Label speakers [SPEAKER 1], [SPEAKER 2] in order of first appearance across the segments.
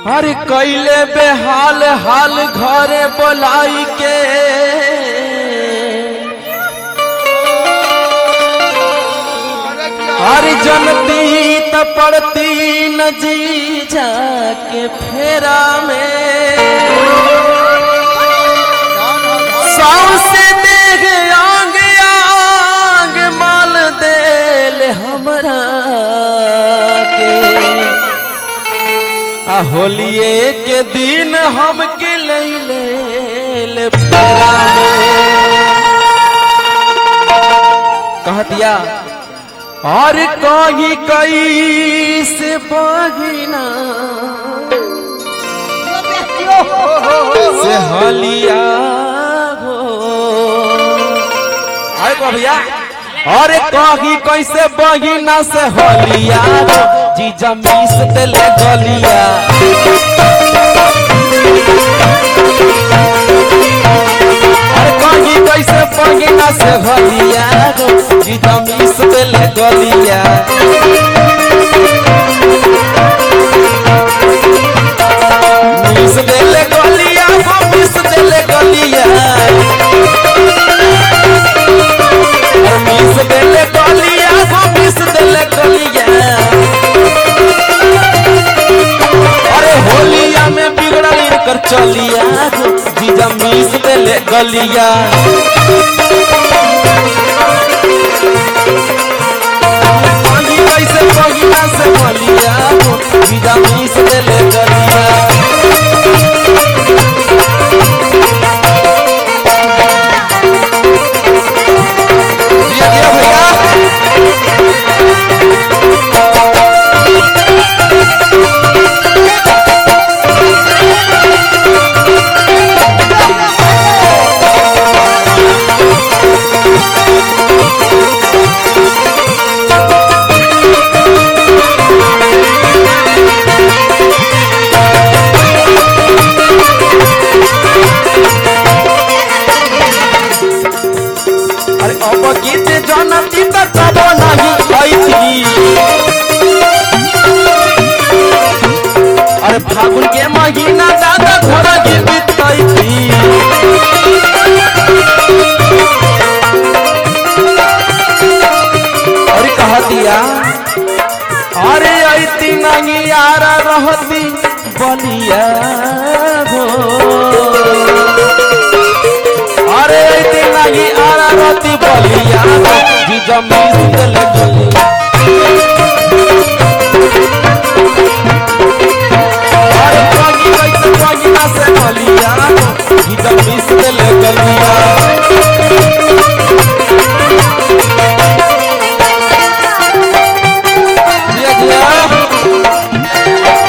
[SPEAKER 1] अरे कैले बेहाल हाल घरे बोलाई के अरे जनती त पड़ती न जी जाके फेरा में सौसे देख आंग आंग माल देल हमरा के आ होलिए के दिन हमके लैले ले फेरा में कह दिया और कही कई से बगिना से हलिया हो आए को भैया अरे कही कैसे बहिना से हलिया हो जीजा मीस देले गलिया अरे कही कैसे बहिना से हलिया हो जीजा मीस देले गलिया मीस देले गलिया हो मीस देले गलिया मीस देले गलिया हो मीस देले गलिया अरे होलिया में बिगड़ल इनकर चलिया हो जीजा मीस देले गलिया पानी कैसे बगिया से बलिया हो जीजा मीस देले गलिया दिया दिया भैया अरे अब गीत जनती त कबो नहीं ऐथी अरे फागुन के महीना ज्यादा थोड़ा गीत ऐथी अरे कह दिया अरे ऐती नहीं यार रहती बलिया हो अरे दिन नहीं आरा रोती बलिया जी जमीन दिल गलिया अरे पगी कैसे पगिना से बलिया जी जमीन दिल गलिया दिया दिया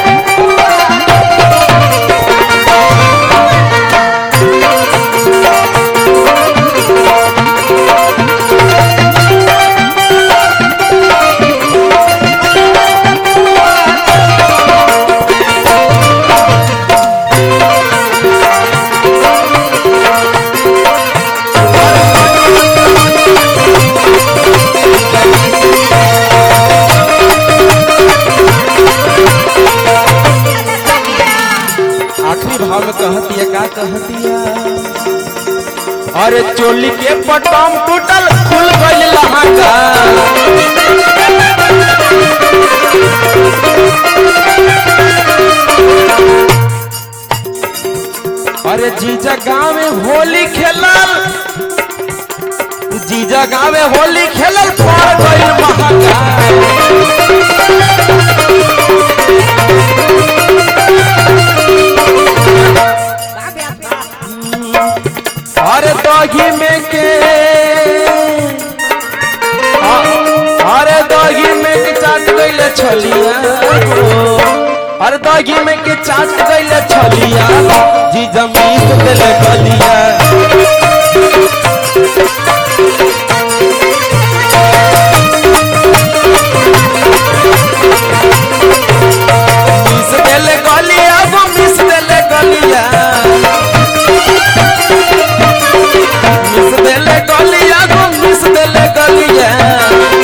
[SPEAKER 1] आखिरी भाव में कहती है का कहती है अरे चोली के बटम टूटल खुल गइल लहंगा अरे जीजा गाँव में होली खेलल जीजा गाँव में होली खेलल पड़ गइल महंगा अरे दही में के अ- अरे दही में के चाट गइले छलिया हो। अरे दही में के चाट गइले छलिया जी जमीन देले गलिया मिस देले गलिया वो मिस देले गलिया मिस देले गलिया गो मिस देले गलिया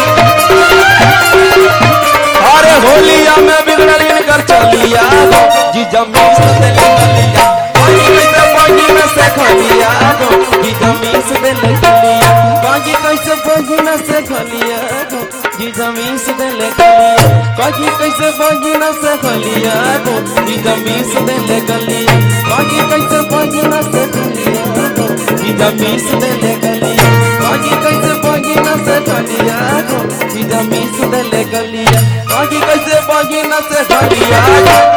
[SPEAKER 1] अरे होलिया में बिगड़ल इनकर चलिया गो जीजा मीस देले गलिया कहीं कैसे बहिना से खलिया गो जीजा मीस देले गलिया कहीं कैसे बहिना से खलिया गो जीजा मीस देले गलिया कहीं कैसे बहिना से खलिया गो जीजा मीस देले गलिया कहीं कैसे बहिना से खलिया गो जीजा मीस देले गलिया कहीं कैसे बहिना से खलिया गो जीजा मीस देले गलिया कहीं कैसे बहिना से खलिया गो